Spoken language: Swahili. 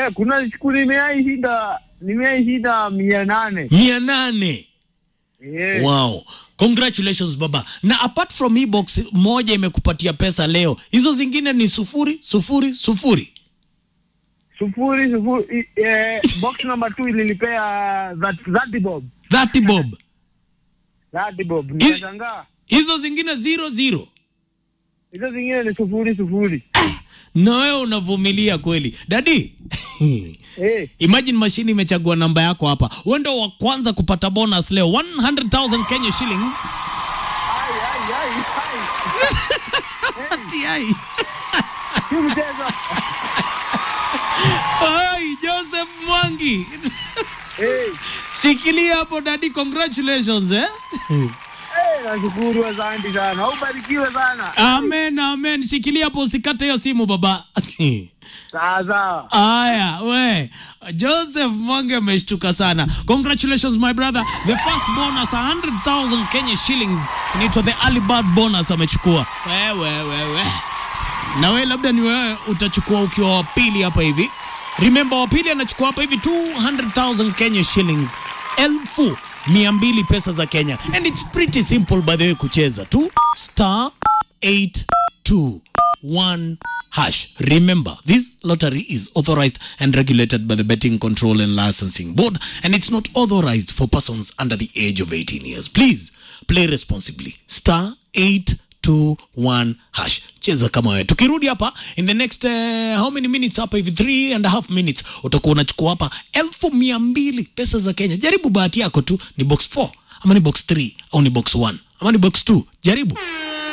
Eh, kuna siku nimeai shida nimeai shida mia nane. mia nane Eh, wow congratulations baba na apart from hii box moja imekupatia pesa leo hizo zingine ni sufuri sufuri sufuri sufuri sufuri eh, box number 2 ilinipea that that bob. 30 bob That bob. Nikashangaa. hizo zingine zero zero Hizo zingine ni sufuri sufuri. na wewe unavumilia kweli dadi Eh, imagine mashini imechagua namba yako hapa wewe ndio wa kwanza kupata bonus leo 100000 kenya shillings ai ai ai ai. Ati ai. Si mchezo. Ai, joseph mwangi Eh, shikilia hapo dadi congratulations eh? eh, nashukuru asante sana. Ubarikiwe sana. amen amen shikilia hapo usikate hiyo simu baba Sawa sawa. aya we joseph mwange ameshtuka sana congratulations my brother the first bonus 100000 kenya shillings inaitwa the early bird bonus amechukua wewe wewe na we labda ni wewe utachukua ukiwa wa pili hapa hivi remember wa pili anachukua hapa hivi 200000 kenya shillings elfu mia mbili pesa za kenya and it's pretty simple by the way kucheza tu star 821 hash remember this lottery is authorized and regulated by the betting control and licensing board and it's not authorized for persons under the age of 18 years please play responsibly star 821 hash cheza kama wewe tukirudi hapa in the next uh, how many minutes hapa hivi three and a half minutes utakuwa unachukua hapa elfu mia mbili pesa za kenya jaribu bahati yako tu ni box 4 ama ni box 3 au ni box 1 ama ni box 2 jaribu